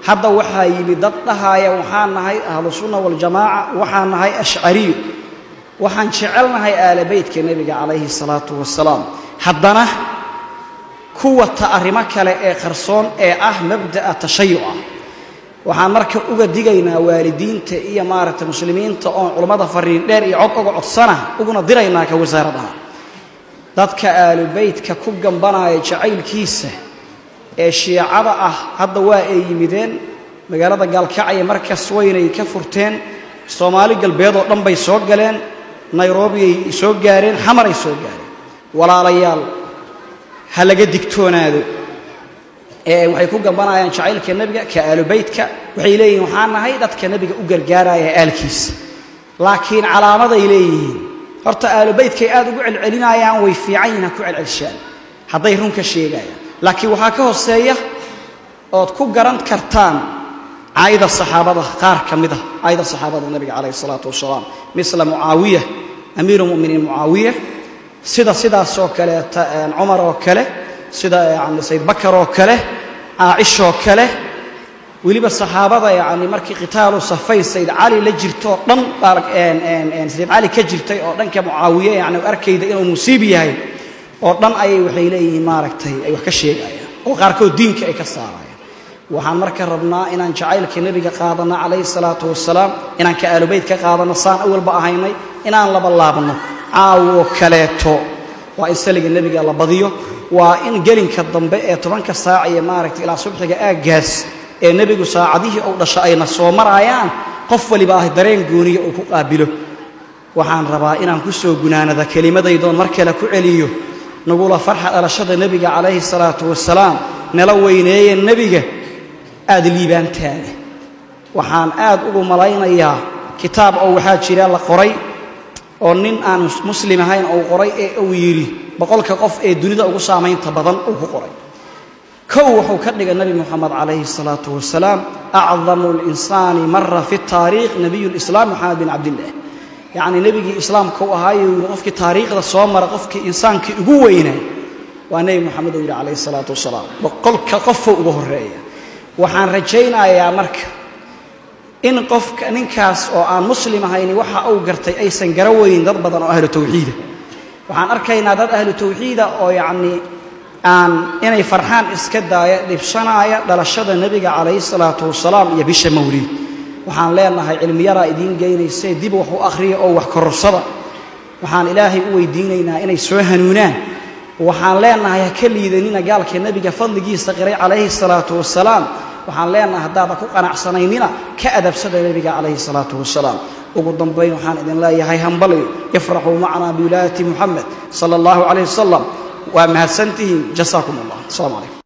hadda waxaa yimi dad dhahaaya waxaan nahay ahlusunna waljamaaca waxaan nahay ashcariyo waxaan jecelnahay aala beytka nebiga calayhi salaatu wasalaam haddana ku wata arrimo kale ee qarsoon ee ah mabda'a tashayuca waxaan marka uga digaynaa waalidiinta iyo maaragtay muslimiinta oon culammada fariin dheer iyo cod uga codsana uguna diraynaa ka wasaaradaha dadka aalubeytka ku gambanaya jacaylkiisa ee shiicada ah hadda waa ay yimideen magaalada gaalkacya markas waynay ka furteen soomaali galbeed oo dhan bay soo galeen nayrobiyay soo gaareen xamaray soo gaareen walaalayaal ha laga digtoonaado ee waxay ku gambanayaan jacaylka nebiga ka aalubeytka waxay leeyihiin waxaan nahay dadka nebiga u gargaaraya aalkiisa laakiin calaamaday leeyihiin horta aalubeytkay aad ugu celcelinayaan way fiican yihin ha ku celcelshaan hadday run ka sheegayaan laakiin waxaa ka hooseeya ood ku garan kartaan caayda saxaabada qaar ka mid ah caayda saxaabada nebiga calayhi isalaatu wasalaam misla mucaawiya amiiru muminiin mucaawiya sida sidaasoo kaleeta cumar oo kale sida yani sayd bakar oo kale caacishoo kale weliba saxaabada yani markii qitaalu safayn sayd cali la jirto oo dhan sayd cali ka jirtay oo dhanka mucaawiye yani arkayda inuu musiib yahay oo dhan ayay waxay leeyihiin maaragtay ay wax ka sheegayaan oo qaarkood diinka ay ka saarayaan waxaan marka rabnaa inaan jacaylka nebiga qaadano calayhi salaatu wasalaam inaan ka aalubeyd ka qaadano saan awalba ahaynay inaan laba laabno caawoo kaleeto waa in saliga nebiga la badiyo waa in gelinka dambe ee tobanka saac iyo maaragtay ilaa subxiga aaggaas ee nebigu saacadihii uu dhasho ayna soo marayaan qof waliba ah dareen gooniya uu ku qaabilo waxaan rabaa inaan ku soo gunaanada kelimadaydoon mar kale ku celiyo nagula farxa dhalashada nebiga calayhi salaatu wasalaam nala weyneeye nebiga aada liibaantaada waxaan aad ugu malaynayaa kitaab oo waxaa jira la qoray oo nin aan muslim ahayn uu qoray ee uu yidhi boqolka qof ee dunida ugu saamaynta badan uu ku qoray kow wuxuu ka dhigay nebi moxamed calayhi salaatu wasalaam acdamu linsaani mara fi taariikh nabiyu lislaam moxamed bin cabdillaah yacnii nebigii islaamka u ahaayo yidhi qofkii taariikhda soo mara qofkii insaankii ugu weynaa waa nebi moxamed uu yidhi calayhi salaatu wasalaam boqolka qofoo uga horreeya waxaan rajaynayaa marka in qofka ninkaas oo aan muslim ahayni waxa uu gartay aysan gara weynin dad badan oo ahlu tawxiida waxaan arkaynaa dad ahlu tawxiida oo yacnii aan inay farxaan iska daaya dhibsanaaya dhalashada nebiga calayhi salaatu wasalaam iyo bisha mawliid waxaan leenahay cilmiyaraa idiin geynaysee dib wax u akhriya oo wax kororsada waxaan ilaahay u weydiinaynaa inay soo hanuunaan waxaan leenahay ha ka liidanina gaalka nebiga fadligiisa qiray calayhi salaatu wasalaam waxaan leenahay haddaada ku qanacsanaynina ka adabsada nebiga calayhi salaatu wasalaam ugu dambayn waxaan idin leeyahay hambali yafraxuu macnaa biwilaayati muxamed sala allahu calayh wasalam waa mahadsantihiin jasaakum allah asalaamu calaykum